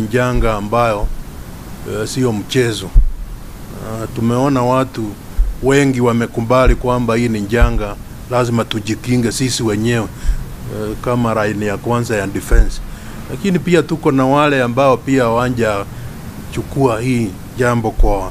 njanga ambayo uh, sio mchezo. Uh, tumeona watu wengi wamekubali kwamba hii ni njanga, lazima tujikinge sisi wenyewe uh, kama raini ya kwanza ya defense, lakini pia tuko na wale ambao pia wanja chukua hii jambo kwa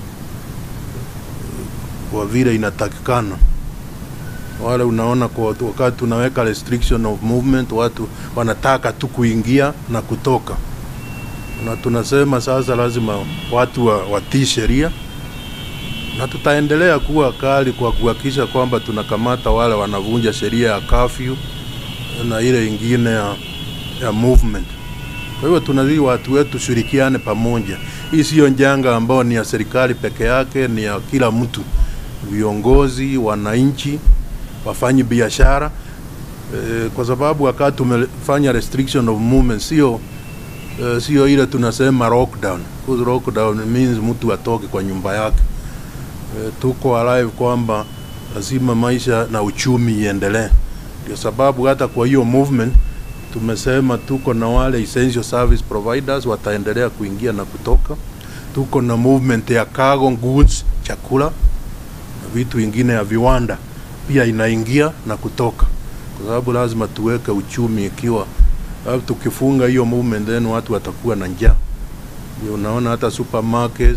kwa vile inatakikana. Wale unaona kwa wakati tunaweka restriction of movement, watu wanataka tu kuingia na kutoka, na tunasema sasa lazima watu wa, watii sheria, na tutaendelea kuwa kali kwa kuhakikisha kwamba tunakamata wale wanavunja sheria ya curfew na ile ingine ya, ya movement. Kwa hivyo tunazii watu wetu shirikiane pamoja. Hii siyo njanga ambayo ni ya serikali peke yake, ni ya kila mtu, viongozi, wananchi, wafanyi biashara e, kwa sababu wakati tumefanya restriction of movement sio e, sio ile tunasema lockdown. Because lockdown means mtu atoke kwa nyumba yake. E, tuko alive kwamba lazima maisha na uchumi iendelee, ndio sababu hata kwa hiyo movement tumesema tuko na wale essential service providers wataendelea kuingia na kutoka. Tuko na movement ya cargo goods, chakula na vitu vingine ya viwanda pia inaingia na kutoka, kwa sababu lazima tuweke uchumi. Ikiwa tukifunga hiyo movement, then watu watakuwa na njaa. Ndio unaona hata supermarkets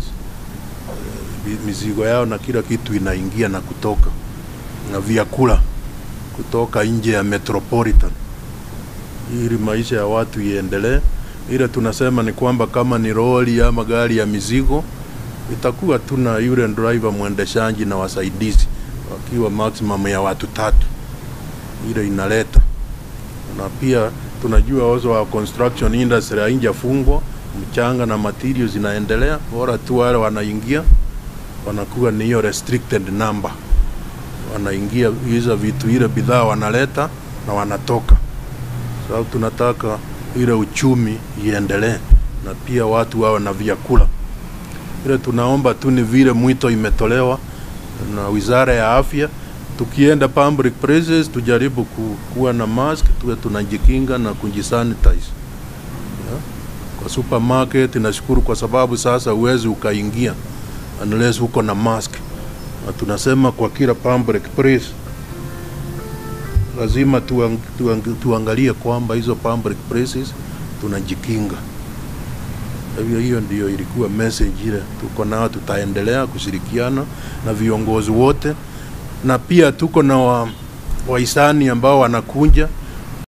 mizigo yao na kila kitu inaingia na kutoka, na vyakula kutoka nje ya metropolitan ili maisha ya watu iendelee. Ile tunasema ni kwamba kama ni lori ama gari ya mizigo itakuwa tuna yule driver mwendeshaji na wasaidizi wakiwa maximum ya watu tatu, ile inaleta na pia tunajua also wa construction industry haijafungwa, mchanga na materials zinaendelea, bora tu wale wanaingia wanakuwa ni hiyo restricted number, wanaingia hizo vitu, ile bidhaa wanaleta na wanatoka sababu tunataka ile uchumi iendelee na pia watu wawe na vyakula. Ile tunaomba tu ni vile mwito imetolewa na Wizara ya Afya, tukienda public places tujaribu ku, kuwa na mask, tuwe tunajikinga na kujisanitize. Yeah. Kwa supermarket nashukuru kwa sababu sasa uwezi ukaingia unless uko na mask, na tunasema kwa kila public place lazima tuang, tuang, tuangalie kwamba hizo public places tunajikinga. Hivyo hiyo ndio ilikuwa message ile tuko nao, tutaendelea kushirikiana na viongozi wote, na pia tuko na wa, wahisani ambao wanakunja